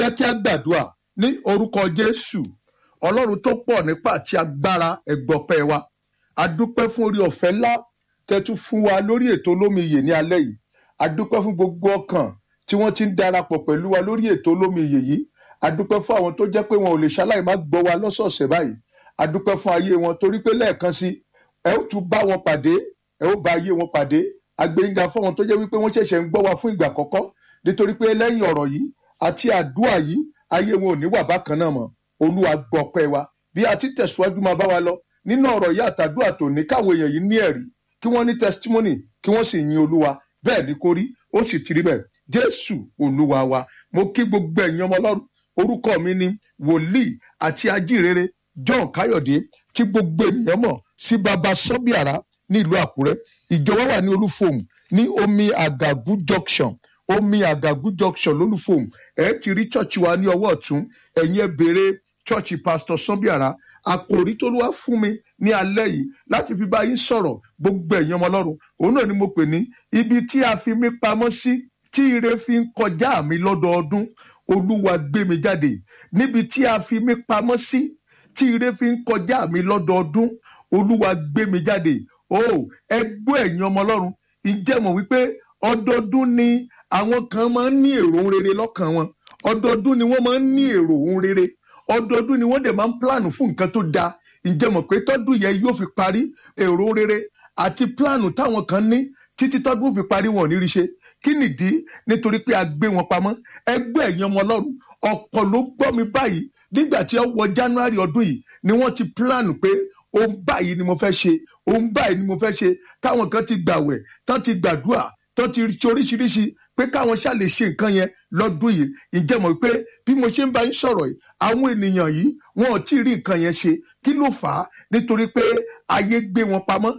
jẹ́ kí a gbàdúrà ní orúkọ jésù ọlọ́run tó pọ̀ nípa àti agbára ẹ̀gbọ́pẹ́ wa a dúpẹ́ fún orí ọ̀fẹ́ ńlá tẹ́tú fún wa lórí ètò olómi iyè ní alẹ́ yìí a dúpẹ́ fún gbogbo ọkàn tí wọ́n ti ń darapọ̀ pẹ̀lú wa lórí ètò olómi iyè yìí a dúpẹ́ fún àwọn tó jẹ́ pé wọn ò lè ṣaláì má gbọ́ wa lọ́sọ̀ọ̀sẹ̀ báyìí a dúpẹ́ fún ayé wọn torí pé lẹ́ẹ̀kan sí ẹ ó tún bá wọn pàdé ẹ ó bá ayé wọn pàdé agbẹ́yìnga fún àwọn tó jẹ́ wípé wọ́n ṣẹ̀ṣẹ̀ ń gbọ́ wa fún ìgbà àkọ́kọ́ nítorí pé lẹ́yìn ọ̀rọ̀ yìí àti àdúrà yìí ayé wọn ò ní wà bákan náà mọ́ olúwa gbọ́pẹ́ wa bí a ti tẹ̀síwájú máa bá wa lọ nínú ọ̀rọ̀ yìí àtàdúrà tó ní káwọn èèyàn yìí ní ẹ̀rí kí wọ́n ní testimony kí wọ́n sì yin olúwa bẹ́ẹ̀ ni kó rí ó sì ti rí bẹ́ẹ̀ jésù olúwa wa mo kí gbogbo ẹ̀yin ọmọ ọlọ́run orúkọ mi ni wòlíì àti ajírere john káyọ̀dé tí gbogbo ènìyàn mọ̀ sí baba sọ́bìàrá ní ìlú àkúrẹ́ ìjọba wà ní olúfòm ní omi àgàgù junction omi àgàgù junction lólúfòm ẹ ti rí chọ́ọ̀chì wa ní ọwọ́ ọ̀tún ẹ̀yin ẹ béèrè chọ́ọ̀chì pastor sọ́bìàrá àkòrí tó wá fún mi ní alẹ́ yìí láti fi bá yín sọ̀rọ̀ gbogbo ẹ̀yin ọmọ ọlọ́run òun náà ni mo pè ní ibi tí a fi mí pamọ́ sí tí ire fi ń kọjá mi lọ́dọọdún olúwa gbé mi jáde níbi tí a fi mí pamọ́ sí tí ire fi ń kọjá mi lọ́dọọdún olúwa gbé mi jáde o ẹ gbọ́ ẹ̀yin ọmọ ọlọ́run ǹjẹ́ mọ̀ wípé ọdọọdún ni àwọn kan máa ń ní èrò ohun rere lọ́kàn wọn ọdọọdún ni wọ́n máa ń ní èrò ohun rere ọdọọdún ni wọ́n dẹ̀ máa ń pílànù fún nǹkan tó dáa ǹjẹ́ mọ̀ pé tọ́dún yẹn yóò fi parí èrò ohun rere àti pílànù táwọn kan ní títí tọ́dún fi parí wọn ò ní rí ṣe kí nìdí nítorí pé a gbé wọn pamọ́ ẹgbẹ́ ẹ̀yin ọmọ ọlọ́run ọ̀pọ̀ ló gbọ́ mi báyìí nígbà tí ó wọ january ọdún yìí ni wọ́n ti pílànù pé ohun báyìí ni mo fẹ́ ṣe ohun báyìí ni mo fẹ́ ṣe táwọn kan ti gbàwẹ̀ tán ti gbàdúrà tán ti ṣe oríṣiríṣi pé káwọn ṣáà lè ṣe nǹkan yẹn lọ́dún yìí ǹjẹ́ mọ̀ pé bí mo ṣe ń bá yín sọ̀rọ̀ yìí àwọn ènìyàn yìí wọn ò tí ì rí nǹkan yẹn ṣe kí ló fà á nítorí pé ayé gbé wọn pamọ́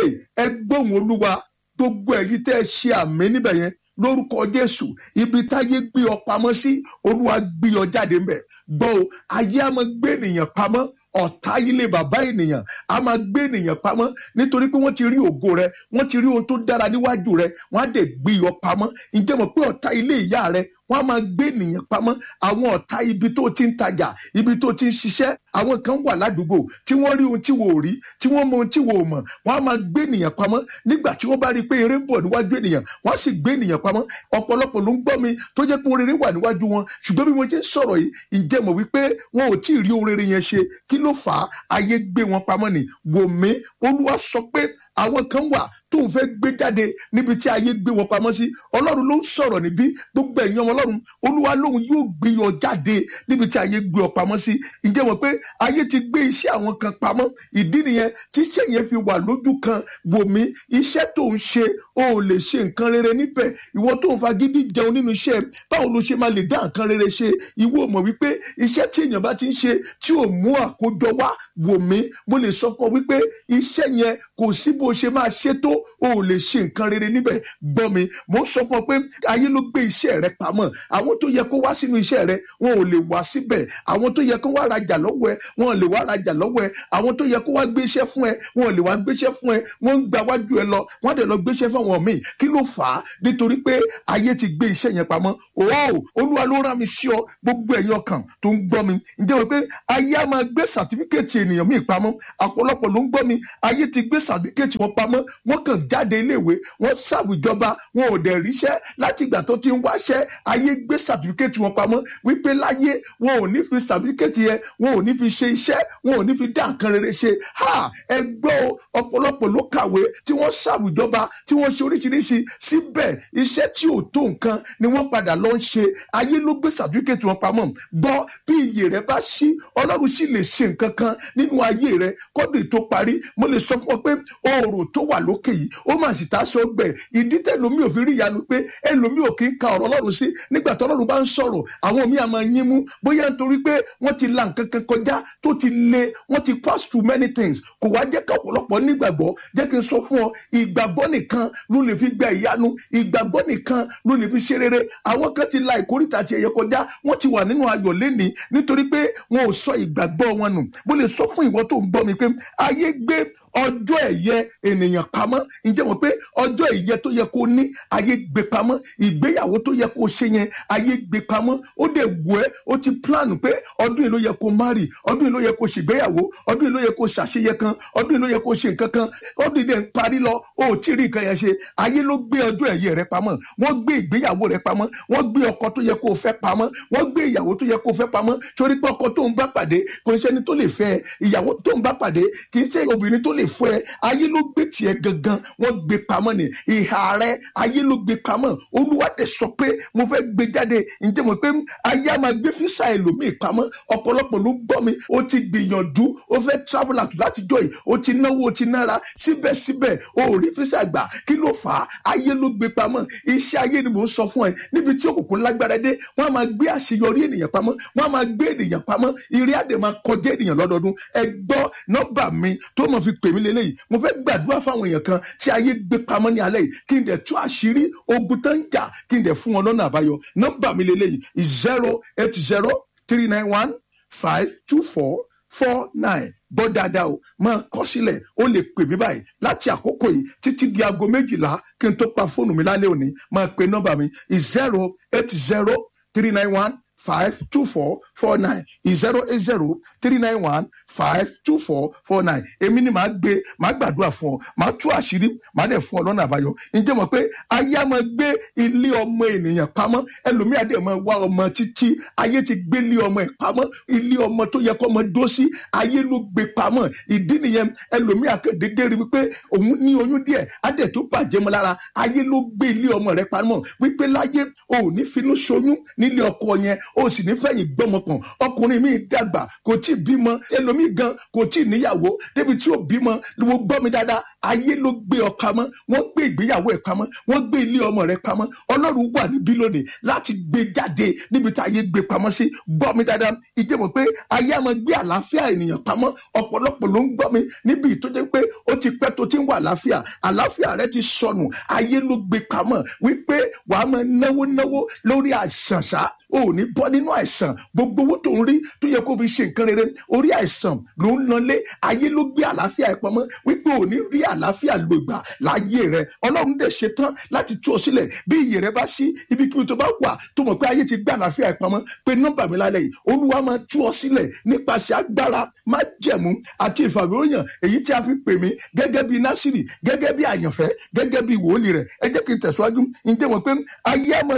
ẹ gbóhùn olúwa gbogbo ẹ̀yin tẹ́ ẹ ṣe àmì níbẹ̀ yẹn lórúkọ jésù ibi táyé gbé ọ pamọ́ sí olúwa gbé ọ jáde ńbẹ̀ gbọ́ o ayé á máa gbé ènìyàn pamọ́ ọ̀tá ilé bàbá ènìyàn á máa gbé ènìyàn pamọ́ nítorí pé wọ́n ti rí ògo rẹ wọ́n ti rí ohun tó dára níwájú rẹ wọ́n á dẹ̀ gbé ọ pamọ́ ǹjẹ́ mọ̀ pé ọ̀tá ilé ìyá rẹ wọ́n á máa gbé ènìyàn pamọ́ àwọn ọ̀tá ibi tó ti ń tajà ibi tó ti ń ṣiṣẹ́ àwọn kan wà ládùúgbò tí wọ́n rí ohun tí wò ó rí tí wọ́n mọ ohun tí wò ó mọ̀ wọ́n á máa gbé ènìyàn pamọ́ nígbà tí wọ́n bá rí i pé eré ń bọ̀ níwájú ènìyàn wọ́n á sì gbé ènìyàn pamọ́ ọ̀pọ̀lọpọ̀ ló ń gbọ́ mi tó jẹ́ pé ohun rere wà níwájú wọn ṣùgbọ́n bí mo ṣe ń sọ̀rọ̀ yìí ǹjẹ́ mọ̀ wípé wọn ò tí ì rí ohun rere yẹn ṣe kí ló fà á ayé gbé wọn pamọ́ ni wò mí olúwa sọ pé àwọn kan wà tóun fẹ́ gbé jáde níbi tí ayé gbé wọn pamọ́ sí ọlọ́run ló ń sọ̀rọ̀ níbí gbogbo ẹ̀yin ọmọ ọlọ́run olúwa lóun yóò gbé ọ jáde níbi tí ayé gbé ọ pamọ́ sí ǹjẹ́ mọ̀ pé ayé ti gbé iṣẹ́ àwọn kan pamọ́ ìdí nìyẹn tí iṣẹ́ yẹn fi wà lójú kan wò mí iṣẹ́ tó ń ṣe o ò lè ṣe nǹkan rere níbẹ̀ ìwọ tó ń fagídí jẹun nínú iṣẹ́ báwo ló ṣe máa lè dá nǹkan rere ṣe ìwọ mọ̀ wípé iṣẹ́ tí èèyàn bá ti ń ṣe tí ò mú àkójọ wá wò mí mo lè sọ fún ọ wípé iṣẹ́ yẹn kò sí bó ṣe máa ṣe tó o ò lè ṣe nǹkan rere níbẹ̀ gbọ́ mi mo ń sọ fún ọ pé ayé ló gbé iṣẹ́ rẹ pamọ́ àwọn tó yẹ kó wá sínú iṣẹ́ rẹ wọn ò lè wá síbẹ̀ àwọn tó yẹ kó wá rajà lọ́wọ́ ẹ wọn ò lè wá rajà lọ́wọ́ ẹ àwọn tó yẹ kó wá gbé iṣẹ́ fún ẹ wọn ò lè wá gbéṣẹ́ fún ẹ wọ́n ń gba wájú ẹ lọ wọ́n á dẹ̀ lọ gbéṣẹ́ fún àwọn míì kí ló fà á nítorí pé ayé ti gbé iṣẹ́ yẹn pamọ́ òó olúwa ló rán mi sí ọ gbogbo ẹ̀yin ọkàn tó ń gbọ́ mi ǹjẹ́ wọ́n pé ayé á máa gbé sàtífíkẹ́ẹ̀tì ènìyàn míì pamọ́ ọ̀pọ̀lọpọ̀ ló ń gbọ́ mi ayé ti gbé sàtífíkẹ́ẹ̀tì wọn pamọ́ wọ́n kàn jáde iléèwé wọ́n ṣàwùjọba wọn ò dẹ̀ ríṣẹ́ láti ìgbà tó ti ń wáṣẹ́ ayé gbé sàtífíkẹ́ẹ̀tì wọn pamọ́ wípé láyé wọn ò ní fi sàtífíkẹ́ẹ̀tì yẹn wọn ò ní fi ṣe iṣẹ́ wọn ò ní fi dá nǹkan rere ṣe ha ẹ gbọ́ ọ̀pọ̀lọpọ̀ ló kàwé tí wọ́n ṣàwùjọba tí wọ́n ṣe oríṣiríṣi síbẹ̀ iṣẹ́ tí ò tó nǹkan ni wọ́n padà lọ ń ṣe ayé ló gbé sàtífíkẹ́ẹ̀tì wọn pamọ́ gbọ́ bí iyè rẹ bá ṣí ọlọ́run sì lè ṣe nǹkan kan nínú ayé rẹ kọ́dù tó parí mo lè sọ fún ọ pé oòrùn tó wà lókè yìí ó mà sì táṣọ gbẹ ìdí tẹlomi ò fi rí ìyanu pé ẹlòmí ò kí ń ka ọ̀rọ̀ ọlọ́run sí nígbà tó ọlọ́run bá ń sọ̀rọ̀ àwọn míì àmọ́ yín mú bóyá nítorí pé wọ́n ti la nǹkan kan kọjá tó ti le wọ́n ti pass through many things kò wá jẹ́ ká ọ̀pọ̀lọpọ̀ nígbàgbọ́ jẹ́ kí n sọ fún ọ ìgbàgbọ́ nìkan ló lè fi gba ìyanu ìgbàgbọ́ nìkan ló lè fi ṣe rere àwọn kan ti la ìkórìtà àti ẹ̀yẹ kọjá wọ́n ti wà nínú ayọ̀ lénìí nítorí pé wọn ò sọ ìgbàgbọ́ wọn nù mo lè sọ fún ìwọ tó ń gbọ́ mi pé ayé gbé ọjọ́ ẹ̀yẹ ènìyàn pamọ́ ǹjẹ́ mọ̀ pé ọjọ́ ẹ̀yẹ tó yẹ kó ní ayé gbé pamọ́ ìgbéyàwó tó yẹ kó ṣe yẹn ayé gbé pamọ́ ó dẹ̀ wù ẹ́ ó ti plan pé ọdún yìí ló yẹ kó marry ọdún yìí ló yẹ kó ṣègbéyàwó ọdún yìí ló yẹ kó ṣàṣeyẹ kan ọdún yìí ló yẹ kó ṣe nǹkan kan ọdún yìí dẹ̀ ń parí lọ ó ò tí ì rí nǹkan yẹn ṣe ayé ló gbé ọjọ́ ẹ̀yẹ rẹ pamọ́ wọ́n gbé ìgbéyàwó rẹ pamọ́ wọ́n gbé ọkọ tó yẹ kó o fẹ́ pamọ́ wọ́n gbé ìyàwó tó yẹ kó o fẹ́ pamọ́ torí pé ọkọ tó ń bá pàdé kò ń ṣẹni tó lè fẹ́ ẹ ìyàwó tó ń bá pàdé kì í ṣe obìnrin tó lè fẹ́ ẹ ayé ló gbé tiẹ̀ gangan wọ́n gbé pamọ́ ni ìhà rẹ ayé ló gbé pamọ́ olúwa tẹ sọ pé mo fẹ́ gbé jáde ǹjẹ́ mo pé ayé á máa gbé físà ẹlòmíì pamọ́ ọ̀pọ̀lọpọ̀ ló gbọ́ mi ó ti gbìyànjú ó fẹ́ travel out láti jọ yìí ó ti náwó ó ti nára síbẹ̀síbẹ̀ ó ò rí físà gbà kí ló fà á ayé ló gbé pamọ́ iṣẹ́ ayé ni mò ń sọ fún ẹ níbi tí òkùnkùn lágbára dé wọ́n á máa gbé àṣeyọrí ènìyàn pamọ́ wọ́n á máa gbé ènìyàn pamọ́ ìrí àdè máa kọjá ènìyàn lọ́dọọdún ẹ gbọ́ nọ́mbà mi tó mọ̀ fi pè mí lélẹ́yìí mo fẹ́ gbàdúrà fáwọn èèyàn kan tí ayé gbé pamọ́ ní alẹ́ yìí kí n dẹ̀ tú àṣírí ogun tó ń jà kí n dẹ̀ fún wọn lọ́nà àbáyọ nọ́mbà mi lélẹ́yìí zero eight zero three nine one five two four four nine gbọ́ dáadáa o máa kọ sílẹ̀ ó lè pè mí báyìí láti àkókò yìí títí di aago méjìlá kí n tó pa fóònù mi lálẹ́ òní máa pe nọ́mbà mi zero eight zero three nine one five two four four nine zero eight zero three nine one five two four four nine èmi ni màá gbé màá gbàdúrà fún ọ màá tú àṣírí màá dẹ̀ fún ọ lọ́nà àbáyọ ǹjẹ́ mọ̀ pé ayé á máa gbé ilé ọmọ ènìyàn pamọ́ ẹlòmíà dẹ̀ máa wá ọmọ títí ayé ti gbé ilé ọmọ ẹ̀ pamọ́ ilé ọmọ tó yẹ kọ́ ọmọ dó sí ayé ló gbé pamọ́ ìdí nìyẹn ẹlòmíà kéde rí wípé òun ní oyún díẹ̀ á dẹ̀ tó bàjẹ́ mọ́ lára ayé ló gbé ilé ọmọ rẹ̀ pamọ́ wípé láyé o ò ní finú ṣoyún nílé ọkọ yẹn o sì ní fẹ̀yìn gbọ́mọkàn ọkùnrin mi dàgbà kò tí ì bímọ ẹlòmíì gan kò tí ì níyàwó débi tí ò bímọ ló gbọ́ mi dáadáa ayé ló gbé ọ pamọ́ wọ́n gbé ìgbéyàwó ẹ̀ pamọ́ wọ́n gbé ilé ọmọ rẹ̀ pamọ́ ọlọ́run wà níbí lónìí láti gbé jáde níbi tí ayé gbé pamọ́ sí gbọ́ mi dáadáa ìjẹ́ mọ̀ pé ayé á máa gbé àlàáfíà ènìyàn pamọ́ ọ̀pọ̀lọpọ̀ ló ń gbọ́ mi níbi ìtọ́jẹ́ pé ó ti pẹ́ tó ti ń wà àlàáfíà àlàáfíà rẹ ti sọnù ayé ló gbé pamọ́ wípé wàá máa náwó náwó lórí àìsàn ṣá o ò ní bọ́ nínú àìsàn gbogbo owó tó ń rí tó yẹ kó fi ṣe nǹkan rere orí àìsàn ló ń lọlé ayé ló gbé àlàáfíà ẹ pamọ́ wípé ò ní rí àlàáfíà lò gbà láyé rẹ ọlọ́run dẹ̀ ṣe tán láti tú ọ sílẹ̀ bí iyì rẹ bá ṣí ibikíbi tó bá wà tó mọ̀ pé ayé ti gbé àlàáfíà ẹ pamọ́ pé nọ́mbà mi lálẹ́ yìí olúwa máa tú ọ sílẹ̀ nípasẹ̀ agbára má jẹ̀mú àti ìfàmìlóyàn èyí tí a fi pè mí gẹ́gẹ́ bí násìrì gẹ́gẹ́ bí àyànfẹ́ gẹ́gẹ́ bí wòlíì rẹ̀ ẹ jẹ́ kí n tẹ̀síwájú ǹjẹ́ mọ̀ pé ayé á máa